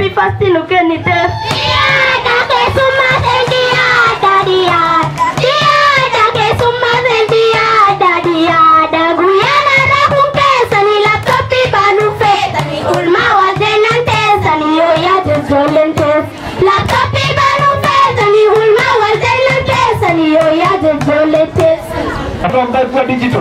mi fasti nukeni test. Hata mkakuwa digital,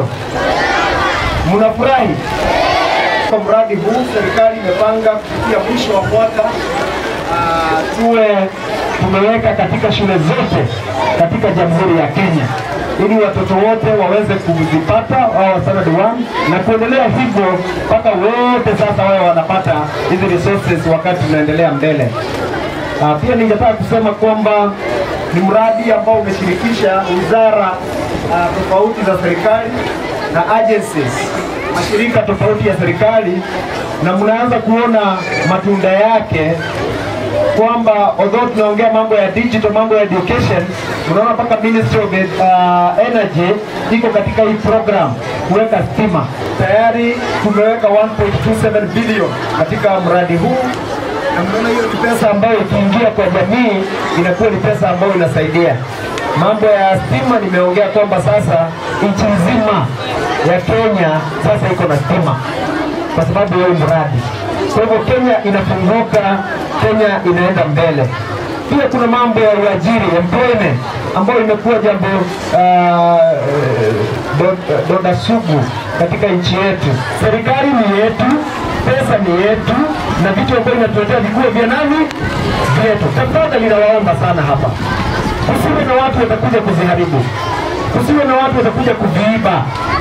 mnafurahi kwa mradi huu. Serikali imepanga kufikia mwisho wa mwaka ah, tuwe tumeweka katika shule zote katika Jamhuri ya Kenya ili watoto wote waweze kuzipata wao standard one na kuendelea hivyo mpaka wote sasa wawe wanapata hizi resources wakati tunaendelea mbele. Uh, pia ningetaka kusema kwamba ni mradi ambao umeshirikisha wizara uh, tofauti za serikali na agencies, mashirika tofauti ya serikali, na mnaanza kuona matunda yake kwamba although tunaongea mambo ya digital, mambo ya education, unaona mpaka Ministry of uh, Energy iko katika hii program kuweka stima. Tayari tumeweka 1.27 billion katika mradi huu na mnaona hiyo ni pesa ambayo ikiingia kwa jamii inakuwa ni pesa ambayo inasaidia. Mambo ya stima nimeongea kwamba sasa nchi nzima ya Kenya sasa iko na stima kwa sababu ya huu mradi. Kwa hivyo Kenya inafunguka, Kenya inaenda mbele. Pia kuna mambo ya uajiri employment, ambayo imekuwa jambo uh, do- donda sugu katika nchi yetu. Serikali ni yetu, pesa ni yetu, na vitu ambavyo inatuletea vikuwe vya nani? Vyetu. Tafadhali ninawaomba sana hapa, kusiwe na watu watakuja kuziharibu, kusiwe na watu watakuja kuviiba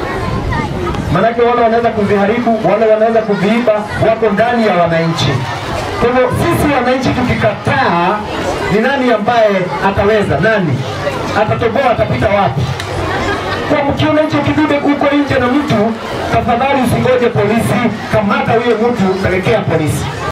Manake wale wanaweza kuviharibu, wale wanaweza kuviiba, wako ndani ya wananchi. Kwa hivyo sisi wananchi tukikataa, ni nani ambaye ataweza? Nani atatoboa? Atapita wapi? Kwa mkiona hicho kidude huko nje na mtu, tafadhali usingoje polisi, kamata huyo mtu, pelekea polisi.